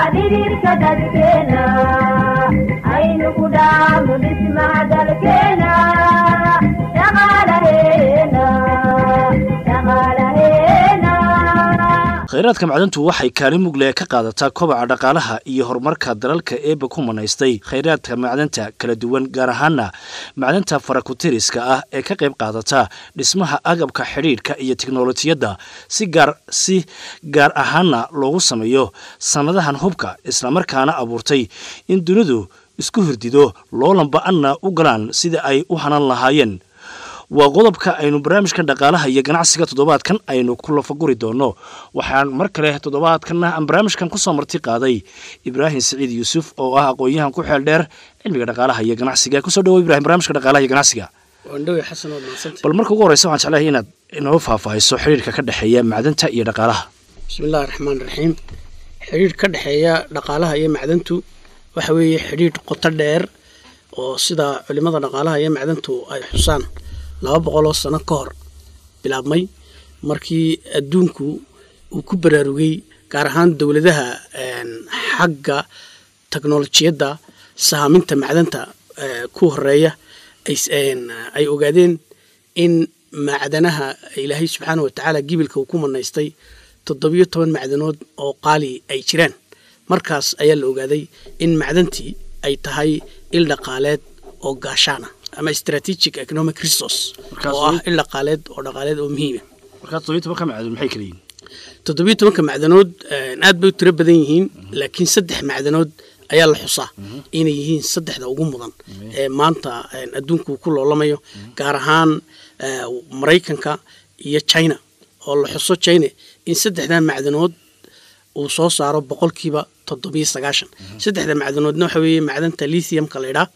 dhidhiirka dadkeena aynu ku dhaamo dhismaha dalkeena dhaqaalaheena dhaqaalaheena khayraadka macdantu waxay kaalin mugle ka qaadataa kobaca dhaqaalaha iyo horumarka dalalka eeba ku manaystay khayraadka macdanta kala duwan gaar ahaana macdanta farakutiriska ah ee ka qayb qaadata dhismaha agabka xidhiidhka iyo teknolojiyadda si gaar si gaar ahaana loogu sameeyo sannadahan hubka islamarkaana abuurtay in dunidu isku hirdido loolanba-anna u galaan sida ay u hanan lahaayeen waa qodobka aynu barnaamijkan dhaqaalaha iyo ganacsiga toddobaadkan aynu ku lafaguri doono waxaan mar kale toddobaadkanna aan barnaamijkan kusoo marti qaaday ibraahim siciid yuusuf oo ah aqoon-yahan ku xeel dheer cilmiga dhaqaalaha iyo ganacsiga kusoo dhawo ibrahim barnamijka dhaqaalaha iyo ganacsiga waandhowe xasan waad mahadsanta bal marka ugu horeysa waxaan jeclahay inaad inoo faahfaahiso xiriirka ka dhexeeya macdanta iyo dhaqaalaha bismi illahi raxmaan raxiim xidhiidh ka dhexeeya dhaqaalaha iyo macdantu waxa weeye xidhiidh qoto dheer oo sida culimada dhaqaalaha iyo macdantu ay xusaan laba boqoloo sano ka hor bilaabmay markii adduunku uu ku baraarugay gaar ahaan dowladaha xagga teknolojiyadda sahaaminta macdanta ku horeeya ay ogaadeen in macdanaha ilaahay subxaana watacaala gibilka uu ku manaystay toddobiyo toban macdanood oo qaali ay jiraan markaas ayaa la ogaaday in macdantii ay tahay il dhaqaaleed oo gaashaana ama strategic economic resource oo ah il dhaqaaleed oo dhaqaaleed oo muhiima markaa toddobiyo tobanka macdan maxay kala yihin toddobiyo tobanka macdanood aad bay u tiro badan yihiin laakiin saddex macdanood ayaa la xusaa inay yihiin saddexda ugu mudan ee maanta adduunku ku loolamayo gaar ahaan maraykanka iyo china oo la xuso china in saddexdaa macdanood uu soo saaro boqolkiiba toddobiyo sagaashan saddexda macdanoodna waxa weeye macdanta lithiumka la ydhaa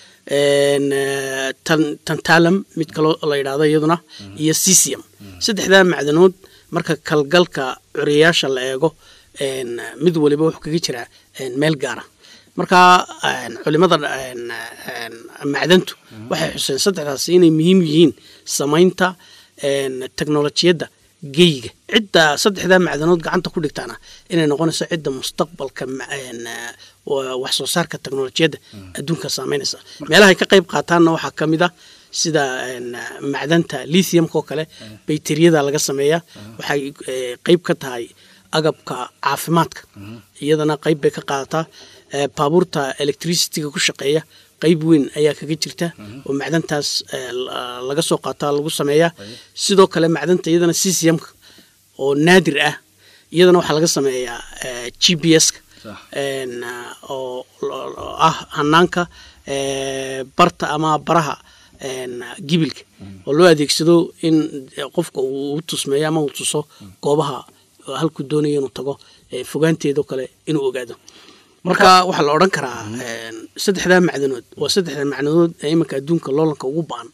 tantalam mid kaloo la yidhahdo iyaduna iyo cesium saddexdaa macdanood marka kalgalka curiyayaasha la eego mid waliba wuxuu kaga jiraa meel gaara marka culimada macdantu waxay xuseen saddexdaas inay muhiim yihiin samaynta teknolojiyadda geyga cidda saddexdaa macdanood gacanta ku dhigtaana inay noqonayso cidda mustaqbalka wax soo saarka teknolojiyadda adduunka saameynaysa meelahay ka qayb qaataanna waxaa ka mid ah sida macdanta lithiumka oo kale bayteriyada laga sameeyaa waxay qeyb ka tahay agabka caafimaadka iyadana qeyb bay ka qaadataa baabuurta electricityga ku shaqeeya qeyb weyn ayaa kaga jirta oo macdantaas laga soo qaataa lagu sameeyaa sidoo kale macdanta iyadana ccmka oo naadir ah iyadana waxaa laga sameeyaa g b s-ka oo ah hanaanka barta ama baraha gibilka oo loo adeegsado in qofka uu tusmeeyo ama uu tuso goobaha halkuu doonayo inuu tago fogaanteedao kale inuu ogaado marka waxaa la odhan karaa saddexdaa macdanood waa saddexda macdanood ee iminka adduunka loolanka ugu baan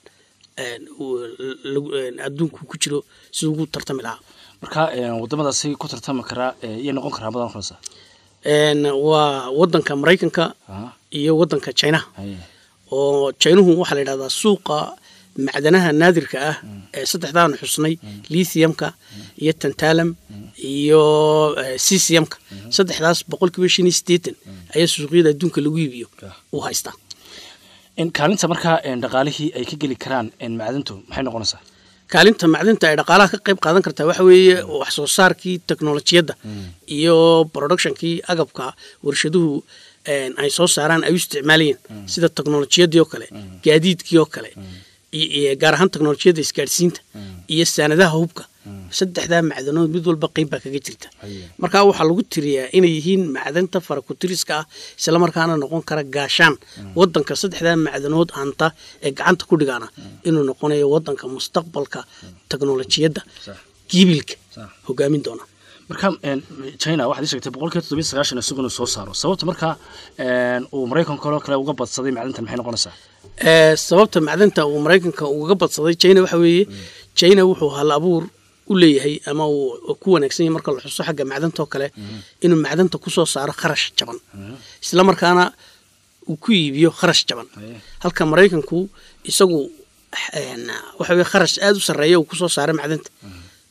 adduunku ku jiro siduu ugu tartami lahaa marka wadamadaasi ku tartami karaa iyay noqon karaa madan noqonaysa waa wadanka maraykanka iyo wadanka chinaha oo chinuhu waxaa la yidhahdaa suuqa macdanaha naadirka ah ee saddexdaanu xusnay lithiumka iyo tantalam iyo ccmka saddexdaas boqolkiiba shan iyo sideetan ayaa suuqyada adduunka lagu iibiyo uu haystaa kaalinta markaa dhaqaalihii ay ka geli karaan macdantu maxay noqonaysaa kaalinta macdinta ay dhaqaalaha ka qayb qaadan kartaa waxa weeye wax soo saarkii teknolojiyadda iyo productionkii agabka warshaduhu ay soo saaraan ay u isticmaalayeen sida teknolojiyadii oo kale gaadiidkii oo kale gaar ahaan teknolojiyadda isgaadhsiinta iyo saanadaha hubka saddexdaa macdanood mid walba qeyb baa kaga jirta marka waxaa lagu tiriyaa inay yihiin macdanta farakutiriska ah islamarkaana noqon kara gaashaan wadanka saddexdaa macdanood hanta ee gacanta ku dhigaana inuu noqonayo wadanka mustaqbalka teknolojiyadda gibilka hogaamin doona marka china waxaad ii sheegtay boqolkiiba toddobiyo sagaashan isagu inuu soo saaro sababta markaa uu maraykanka oo kale uga badsaday macdintan maxay noqonaysaa sababta macdanta uu maraykanka uga badsaday china waxa weeye china wuxuu hal abuur u leeyahay ama uu ku wanaagsan yahay marka la xuso xagga macdanta oo kale inuu macdanta kusoo saaro kharash jaban isla markaana uu ku iibiyo kharash jaban halka maraykanku isagu waxa weye kharash aada u sarreeya uu kusoo saaro macdanta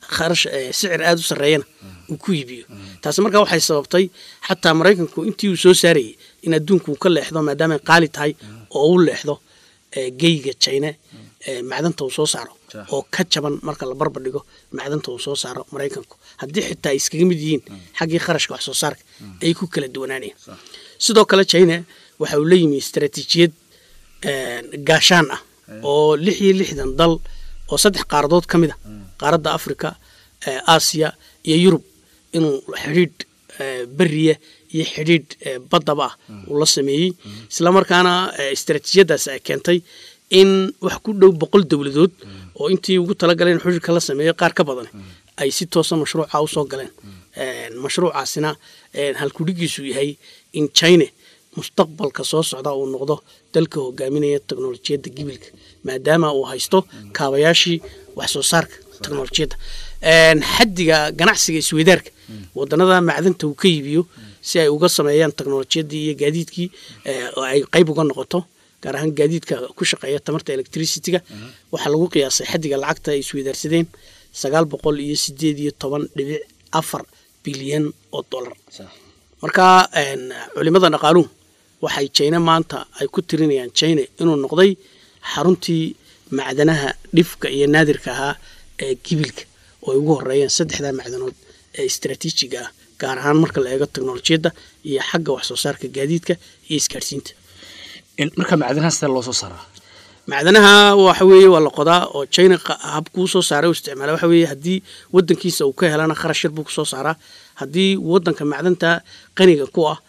kharash sicir aada u sarreeyana uu ku iibiyo taasi markaa waxay sababtay xataa maraykanku intii uu soo saarayay in adduunku uu ka leexdo maadaamay qaali tahay oo u leexdo geyga china macdanta uu soo saaro oo ka jaban marka la barbar dhigo macdanta uu soo saaro maraykanku haddii xitaa ay iskaga mid yihiin xaggii kharashka wax soo saarka ay ku kala duwanaanayeen sidoo kale china waxa uu la yimi istaraatiijiyad gaashaan ah oo lix iyo lixdan dal oo saddex qaaradood ka mid a qaaradda africa aasiya iyo yurub inuu xidhiidh beriya iyo xidhiidh baddaba ah uu la sameeyey islamarkaana istaraatiijiyadaas ay keentay in wax ku dhow boqol dowladood oo intii ugu talagaleen xidhiidhka la sameeyo qaar ka badan ay si toosa mashruuca usoo galeen mashruucaasina halkudhigiisu yahay in china mustaqbalka soo socda uu noqdo dalka hogaaminaya teknolojiyadda gibilka maadaama uu haysto kaabayaashii wax soo saarka teknolojiyadda xaddiga ganacsiga isweydaarka wadanada macdanta uu ka iibiyo si ay uga sameeyaan teknolojiyaddii iyo gaadiidkii oo ay qayb uga noqoto gaar ahaan gaadiidka ku shaqeeya tamarta electricityga waxaa lagu qiyaasay xaddiga lacagta ay isweydaarsadeen sagaal boqol iyo sideed iyo toban dhibic afar bilyan oo dollar marka culimada dhaqaaluhu waxay jina maanta ay ku tirinayaan jina inuu noqday xaruntii macdanaha dhifka iyo naadirka ahaa ee gibilka oo ay ugu horeeyeen saddexdaa macdanood ee istraatiijiga ah gaar ahaan marka la eego teknolojiyadda iyo xagga wax soo saarka gaadiidka iyo isgaadhsiinta marka macdanaha sidee loo soo saaraa macdanaha waxa weeye waa la qodaa oo china habkuu soo saaray u isticmaala waxa weeye haddii wadankiisa uu ka helana kharash yar buu kusoo saaraa haddii wadanka macdanta qaniga ku ah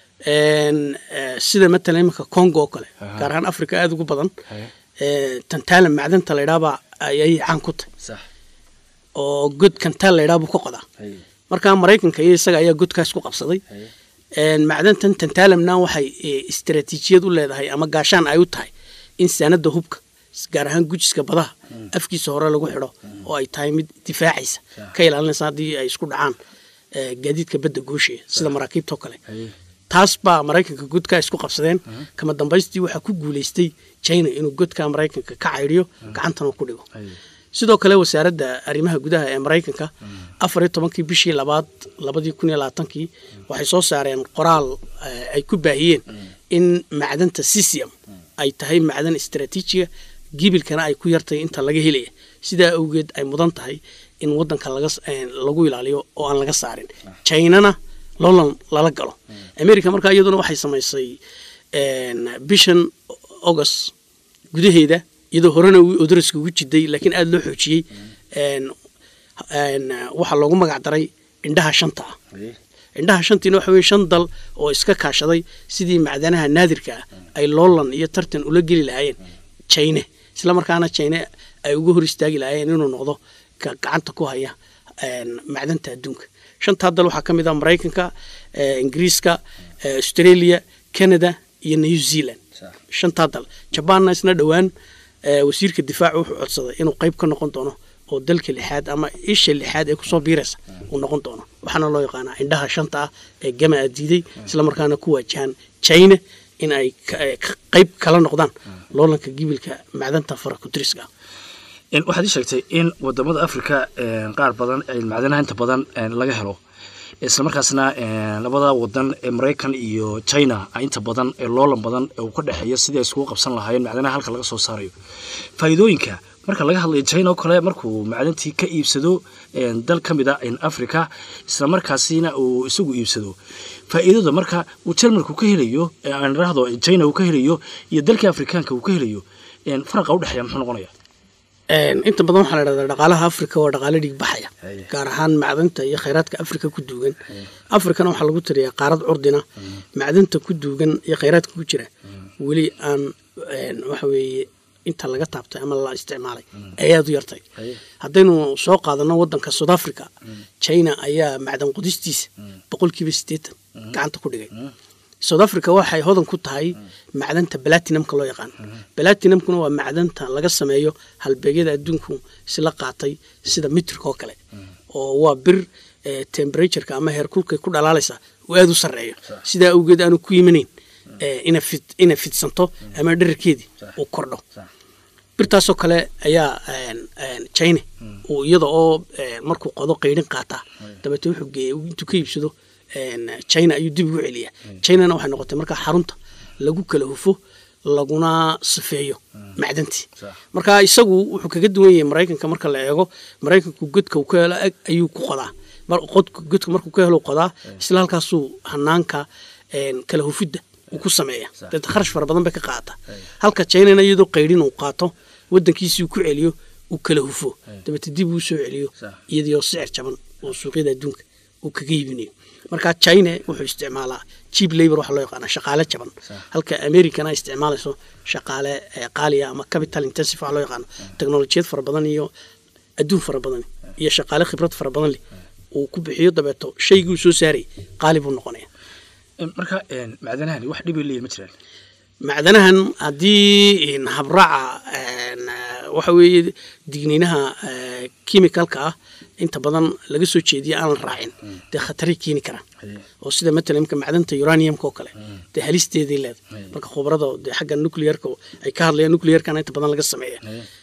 sida matalan iminka congo oo kale gaar ahaan africa aada ugu badan tantaala macdanta laydhaabaa ayay caan ku tahy oo god kantaal laydhaa buu ka qodaa marka maraykanka iyo isaga ayaa godkaas ku qabsaday macdantan tantaalamna waxay istaraatiijiyad u leedahay ama gaashaan ay u tahay in saanada hubka gaar ahaan gujiska badaha afkiisa hore lagu xidho oo ay tahay mid difaacaysa ka ilaalinaysa haddii ay isku dhacaan gaadiidka badda goosheya sida maraakiibtao kale taas baa maraykanka godkaa isku qabsadeen kama dambaystii waxaa ku guulaystay china inuu godka maraykanka ka caydhiyo gacantana ku dhigo sidoo kale wasaaradda arrimaha gudaha ee maraykanka afar iyo tobankii bishii labaad labadii kun iyo labaatankii waxay soo saareen qoraal ay ku baahiyeen in macdanta cesium ay tahay macdan istraatiijiga gibilkana ay ku yartay inta laga helaya sidaa awgeed ay mudan tahay in wadanka lagu ilaaliyo oo aan laga saarin chinana loolan lala galo america markaa iyaduna waxay samaysay bishan august gudaheeda iyadoo horena odaraska ugu jiday laakiin aada loo xoojiyey waxaa loogu magac daray indhaha shanta ah indhaha shantiina waxa weye shan dal oo iska kaashaday sidii macdanaha naadirka ah ay loolan iyo tartan ula geli lahaayeen china isla markaana china ay uga hor istaagi lahaayeen inuu noqdo ka gacanta ku haya macdanta adduunka shantaa dal waxaa ka mid ah maraykanka ingiriiska australia canada iyo new zealand shantaa dal jabaanna isna dhowaan wasiirka difaaca wuxuu codsaday inuu qayb ka noqon doono oo dalka lixaad ama isha lixaad ee kusoo biiraysa uu noqon doono waxaana loo yaqaanaa indhaha shanta ah ee gama a diiday islamarkaana ku waajahan china in ay qayb kala noqdaan loolanka gibilka macdanta farakutiriska waxaad ii sheegtay in wadamada africa qaar badan macdanaha inta badan laga helo islamarkaasna labada wadan ee maraykan iyo china inta badan ee loolan badan ee uu ka dhexeeyo sidii ay iskugu qabsan lahaayeen macdanaha halka laga soo saarayo faa'iidooyinka marka laga hadlayo china oo kale markuu macdantii ka iibsado dal ka mid a africa islamarkaasina uu isagu iibsado faa'iidada marka uu jarmalku ka helayo aan idhaahdo china uu ka helayo iyo dalkii afrikaanka uu ka helayo faraqa udhexeeya muxuu noqonaya inta badan waxaa la dhahdaa dhaqaalaha africa waa dhaqaalo dhiig baxaya gaar ahaan macdanta iyo khayraadka africa ku duugan africana waxaa lagu tiriyaa qaarad curdina macdanta ku duugan iyo khayraadka ku jira weli aan waxa weeye inta laga taabtay ama la isticmaalay ay aada u yartay haddaynu soo qaadano wadanka south africa china ayaa macdan qudistiisa boqolkiiba siddeetan gacanta ku dhigay south africa waxay hodan ku tahay macdanta balatinamka loo yaqaan balatinamkuna waa macdanta laga sameeyo halbeegyada adduunku isla qaatay sida mitrika oo kale oo waa bir temperatureka ama heerkulkay ku dhalaalaysa uu aada u sarreeyo sidaa awgeed aanu ku yimanayn ina fidsanto ama dherarkeedii uu kordho birtaasoo kale ayaa china uu iyada oo markuu qodo qaydhin qaataa dabeete wuxuu geeya intuu ka iibsado china ayuu dib ugu celiyaa chinana waxay noqotay markaa xarunta lagu kala hufo laguna sifeeyo macdantii marka isagu wuxuu kaga duwan yahay maraykanka marka la eego maraykanku godka uu ka helo ag ayuu ku qodaa godka markuu ka helo qodaa isla halkaasuu hanaanka kala hufidda uu ku sameeya deeta kharash fara badan bay ka qaata halka chinana iyadoo qaydhin uu qaato wadankiisii uu ku celiyo uu kala hufo dabeete dib uu soo celiyo iyadoo sicir jaban oo suuqyada adduunka uu kaga iibinayo marka china wuxuu isticmaalaa cheap labor waxa loo yaqaana shaqaale jaban halka americana ay isticmaalayso shaqaale qaaliya ama capital intensive waxa loo yaqaano teknolojiyad fara badan iyo adduun fara badan iyo shaqaale khibrad fara badan leh uu ku bixiyo dabeeto shaygii uu soo saaray qaali buu noqonaya marka macdanahani wax dhibay leeyihin ma jiraan macdanahan haddii habraaca waxa weeye digniinaha chemicalka ah inta badan laga soo jeediya aan la raacin dee khataray keeni karaan oo sida matalan imka macdanta uraniumka oo kale dee halisteeday leedahay marka khubarada dee xagga nuclearka ay ka hadlayaan nuclearkana inta badan laga sameeya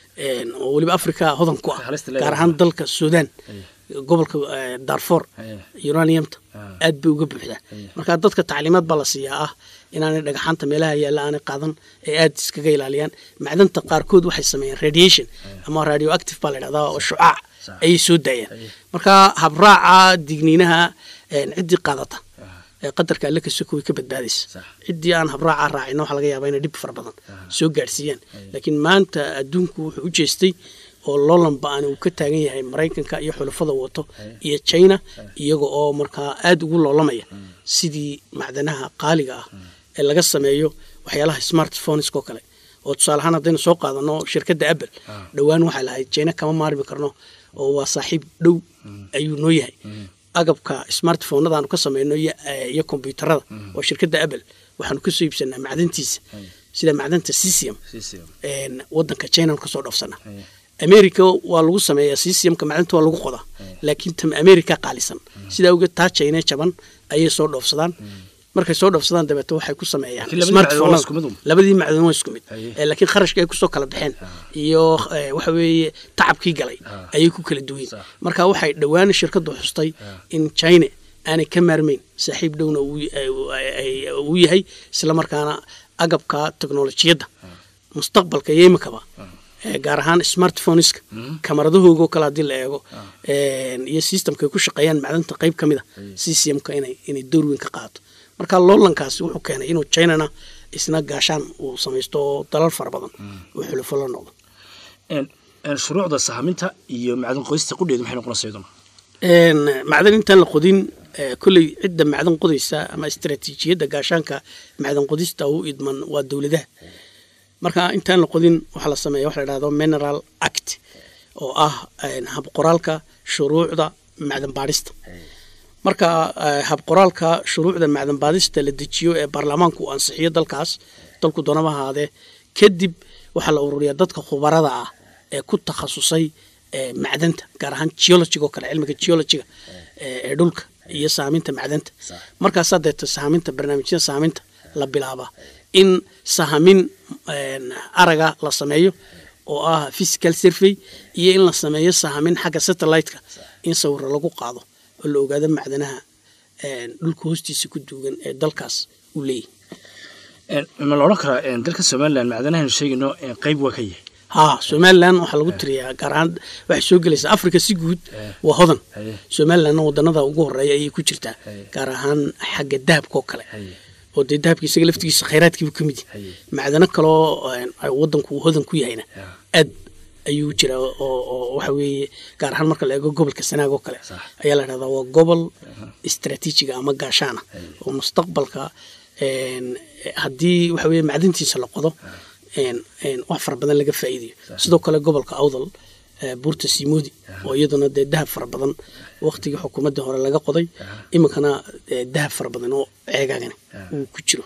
oo weliba africa hodan ku ah gaar ahaan dalka sudan gobolka darfor uraniumta aad bay uga buuxdaa marka dadka tacliimaad baa la siiyaa ah inaanay dhagaxaanta meelaha yaalla aanay qaadan ee aad iskaga ilaaliyaan macdanta qaarkood waxay sameeyaan radiation ama radio active baa la dhahdaa oo shucaac ayay soo daayaan marka habraaca digniinaha ciddii qaadata qadarka alle kasoko way ka badbaadaysa ciddii aan habraaca raacina waxa laga yaabaa inay dhib fara badan soo gaadhsiiyaan laakiin maanta adduunku wuxuu u jeestay oo loolanba aan uu ka taagan yahay maraykanka iyo xulafada wato iyo china iyaga oo markaa aada ugu loolamaya sidii macdanaha qaaliga ah ee laga sameeyo waxyaalaha smartphonesko kale oo tusaale ahaan haddaynu soo qaadano shirkadda apple dhowaan waxay lahayd china kama maarmi karno oo waa saaxiib dhow ayuu noo yahay agabka smartphonada aanu ka sameyno iyo kombyuutarada oo shirkadda apple waxaanu kasoo iibsanaa macdantiisa sida macdanta cesium wadanka china kasoo dhoofsana america waa lagu sameeyaa cesiumka macdanta waa lagu qodaa laakiin tam america qaalisan sidaa awgeed taa china jaban ayay soo dhoofsadaan markay soo dhoofsadaan dabeete waxay ku sameeyaan labadii macdan waa isku mid laakiin kharashka ay kusoo kala baxeen iyo waxa weeye tacabkii galay ayay ku kala duwan marka waxay dhowaan shirkaddu xustay in china aanay ka maarmeyn saaxiib dhowna uu yahay isla markaana agabka teknolojiyadda mustaqbalka iyo imikaba gaar ahaan smartphoneska kamaradahoogo kale haddii la eego iyo systemka ay ku shaqeeyaan macdanta qayb ka mid a ccmka inay door weyn ka qaato marka loolankaasi wuxuu keenay inuu chinana isna gaashaan uu samaysto oo dalal fara badan uu xulufo la noqdo shuruucda sahaminta iyo macdan qodista qudheedu maxay noqonaysa iyaduna macdan intaan la qodin kolley cidda macdan qodaysa ama istaraatiijiyadda gaashaanka macdan qodista u idman waa dowladaha marka intaan la qodin waxaa la sameeya waxa la dhahdo mineral act oo ah habqoraalka shuruucda macdan baadhista marka habqoraalka shuruucda macdan baadhista la dejiyo ee baarlamaanku uu ansixiyo dalkaas dalku doonaba ahaadee kadib waxaa la ururiyaa dadka khubarada ah ee ku takhasusay macdanta gaar ahaan geologiga oo kale cilmiga geologiga ee dhulka iyo saaminta macdanta markaasaa deeta saaminta barnaamijyada saaminta la bilaabaa in sahamin araga la sameeyo oo ah physical survey iyo in la sameeyo sahamin xagga satellite-ka in sawiro lagu qaado oo la ogaado macdanaha dhulka hoostiisa ku duugan ee dalkaas uu leeyahy ma la odhan karaa dalka somalilan macdanahaynu sheegayno qayb waa ka yahay haa somalilan waxaa lagu tiriyaa gaar ahaan waxay soo gelaysaa africa si guud waa hodan somalilanna wadanada ugu horeeya ayay ku jirtaa gaar ahaan xagga dahabka oo kale oo dee dahabka isaga laftigiisa khayraadkiibu ka mid yahay macdano kaloo wadanku uu hodan ku yahayna aad ayuu jiraa oo waxa weeye gaar ahaan marka la eego gobolka sanaag oo kale ayaa la dhahdaa waa gobol istraatiijiga ama gaashaana oo mustaqbalka haddii waxa weye macdantiisa la qodo wax fara badan laga faa'iidayo sidoo kale gobolka awdal buurta simoodi oo iyaduna dee dahab fara badan waktigii xukuumadda hore laga qoday iminkana dahab fara badan oo ceegaagani uu ku jiro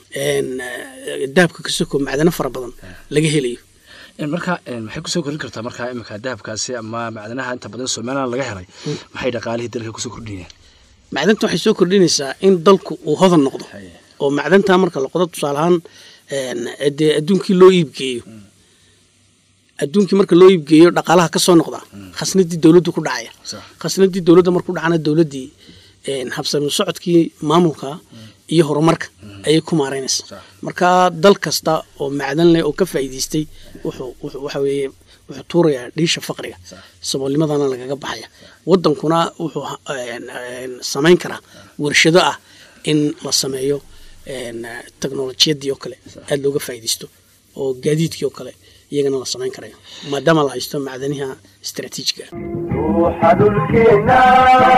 dahabka kasoko macdano fara badan laga helayo marka maxay kusoo kordhin kartaa markaa iminka dahabkaasi ama macdanaha inta badan somalilan laga helay maxay dhaqaalihii dalka kusoo kordhinayaan macdanta waxay soo kordhinaysaa in dalku uu hodan noqdo oo macdantaa marka la qodo tusaale ahaan dee adduunkii loo iibgeeyo adduunkii marka loo iibgeeyo dhaqaalaha ka soo noqda khasnadii dowladdu ku dhacaya khasnadii dowladda markuu dhacana dowladdii habsami socodkii maamulka iyo horumarka ayay ku maaraynaysa marka dal kasta oo macdan leh oo ka faa'iidaystay wuxuu waxa weeye wuxuu tuurayaa dhiisha faqriga saboolnimadana lagaga baxaya waddankuna wuxuu samayn karaa warshado ah in la sameeyo teknolojiyadii oo kale aada looga faa'iidaysto oo gaadiidkii oo kale iyagana la samayn karayo maadaama la haysto macdaniha istaraatiijiga